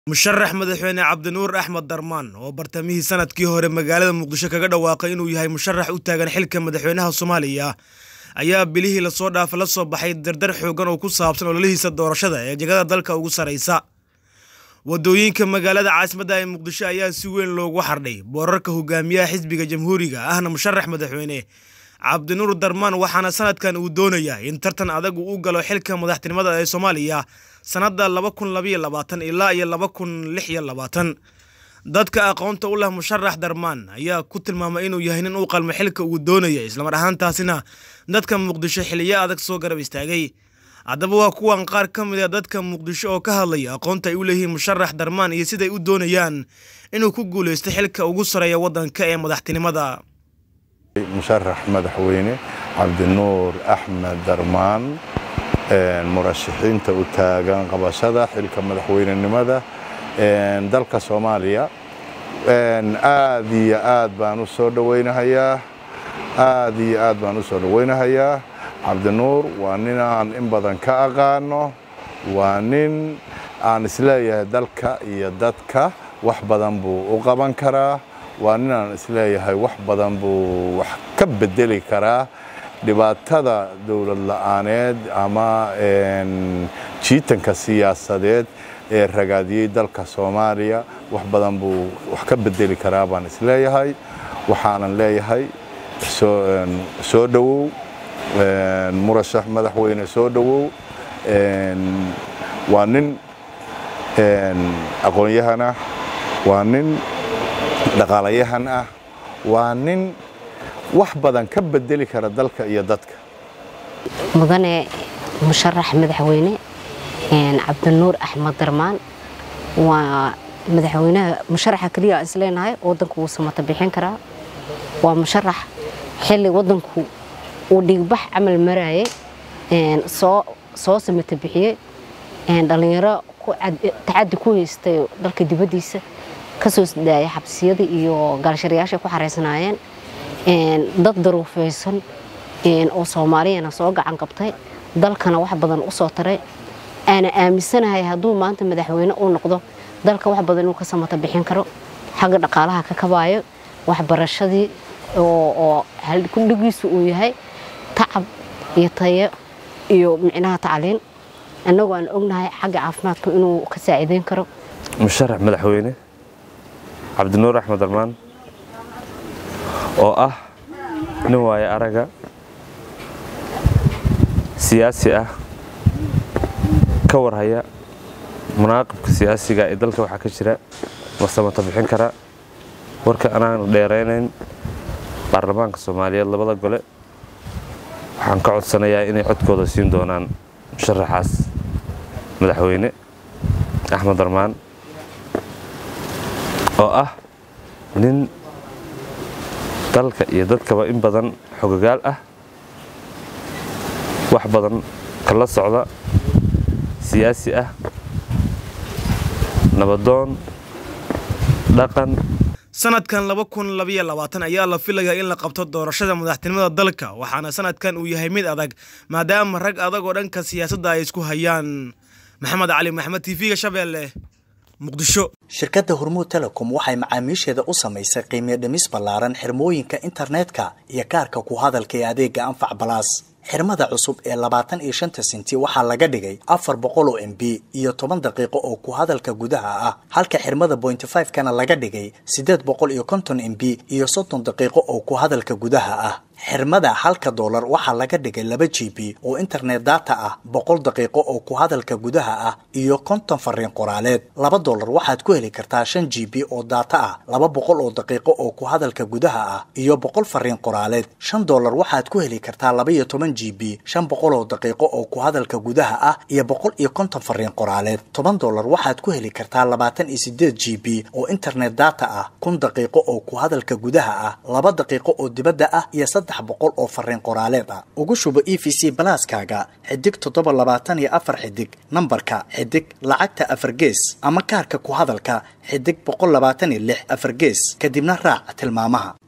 musharax madaxweyne cabdinuur axmed darmaan oo bartamihii sanadkii hore magaalada muqdisho kaga dhawaaqay inuu yahay musharax u taagan xilka madaxweynaha soomaaliya ayaa bilihii lasoo dhaafa la soo baxay dardar xoogan oo ku saabsan ololihiisa doorashada ee jegada dalka ugu sarraysa wadooyinka magaalada caasimadda ee muqdisho ayaa si weyn loogu xardhay boorarka hogaamiyaha xisbiga jamhuuriga ahna musharax madaxweyne cabdinuur darmaan waxaana sanadkan uu doonayaa in tartan adag uu u galo xilka madaxtinimada ee soomaaliya sannadda laba kun labaiyo labaatan ilaa iyo laba kun lix iyo labaatan dadka aqoonta u leh musharax darmaan ayaa ku tilmaamay inuu yahay nin u qalmo xilka uu doonaya islamar ahaantaasina dadka muqdisho xiliyo adag soo garab istaagay haddaba waa kuwan qaar ka mid a dadka muqdisho oo ka hadlaya aqoonta ay u leeyihiin musharax darmaan iyo siday u doonayaan inuu ku guulaysto xilka ugu sareeya waddanka ee madaxtinimada musharax madaxweyne cabdinuur axmed darmaan murashaxiinta u taagan qabashada xilka madaxweynenimada dalka soomaaliya aad iyo aad baan u soo dhawaynahayaa aad iyo aad baan u soo dhawaynahayaa cabdinuur waa nin aan in badan ka aqaano waa nin aan isleeyahay dalka iyo dadka wax badan buu u qaban karaa waa nin aan isleeyahay wax badan buu wax ka bedeli karaa dhibaatada dowlad la-aaneed ama jiitanka siyaasadeed ee ragaadiyey dalka soomaaliya wax badan buu wax ka bedeli karaa baan isleeyahay waxaanan leeyahay soo dhowow murashax madaxweyne soo dhowow waa nin aqoon-yahan ah waa nin dhaqaalayahan ah waa nin wax badan ka bedeli kara dalka iyo dadka mudane musharax madaxweyne cabdinuur axmed darmaan waa madaxweynaha musharaxa keliya isleenahay wadanku wuu samata bixin karaa waa musharax xilli wadanku uu dhigbax camal marayay soo samata bixiyey dhallinyaro tacadi ku haystay dalka dibaddiisa kasoo daaya xabsiyada iyo gaalsharayaashay ku xareysanaayeen dad daruufaysan oo soomaaliyana soo gacan qabtay dalkana wax badan u soo taray aana aaminsanahay hadduu maanta madaxweyne uu noqdo dalka wax badan inuu ka samata bixin karo xagga dhaqaalaha ka kabaayo waxbarashadii oo kudhigiisu uu yahay tacab iyo tayo iyo micnaha tacliin annagoo aan ognahay xagga caafimaadka inuu ka saaciideyn karo musharax madaxweyne cabdinuur axmed darmaan oo ah nin waaye araga siyaasi ah ka warhaya munaaqibka siyaasiga ee dalka waxaa ka jira ma samata bixin karaa warka anaanu dheeraynayn baarlamaanka soomaaliyeed labada gole waxaan ka codsanayaa inay codkooda siin doonaan musharaxaas madaxweyne axmed darmaan oo ah nin dalka iyo dadkaba in badan xogagaal ah wax badan kala socda siyaasi ah nabadoon dhaqan sanadkan laba kun labaiyo labaatan ayaa la filayaa in la qabto doorashada madaxtinimada dalka waxaana sanadkan uu yahay mid adag maadaama rag adag oo dhanka siyaasadda ay isku hayaan maxamed cali maxmed tv-ga shabeelle muqdisho shirkadda hormuud telecom waxay macaamiisheeda u samaysay qiimiyo dhimis ballaaran xirmooyinka internetka iyo kaarka ku hadalka ee adeega anfac balaas xirmada cusub ee labaatan iyo shanta senti waxaa laga dhigay afar boqol oo m b iyo toban daqiiqo oo ku hadalka gudaha ah halka xirmada bointy five kana laga dhigay siddeed boqol iyo konton m b iyo soddon daqiiqo oo ku hadalka gudaha ah xirmada halka doolar waxaa laga dhigay laba g b oo internet data ah boqol daqiiqo oo ku hadalka gudaha ah iyo konton fariin qoraaleed laba doolar waxaad ku heli kartaa shan g b oo data ah laba boqol oo daqiiqo oo ku hadalka gudaha ah iyo boqol fariin qoraaleed shan doolar waxaad ku heli kartaa laba iyo toban g b shan boqol oo daqiiqo oo ku hadalka gudaha ah iyo boqol iyo konton fariin qoraaleed toban doolar waxaad ku heli kartaa labaatan iyo sideed g b oo internet data ah kun daqiiqo oo ku hadalka gudaha ah laba daqiiqo oo dibadda ah iyo boqol oo fariin qoraaleed ah ugu shubo e v c balaaskaaga xidig toddoba labaatan iyo afar xidig nambarka xidig lacagta afar gees ama kaarka ku hadalka xidig boqol labaatan iyo lix afar gees kadibna raac tilmaamaha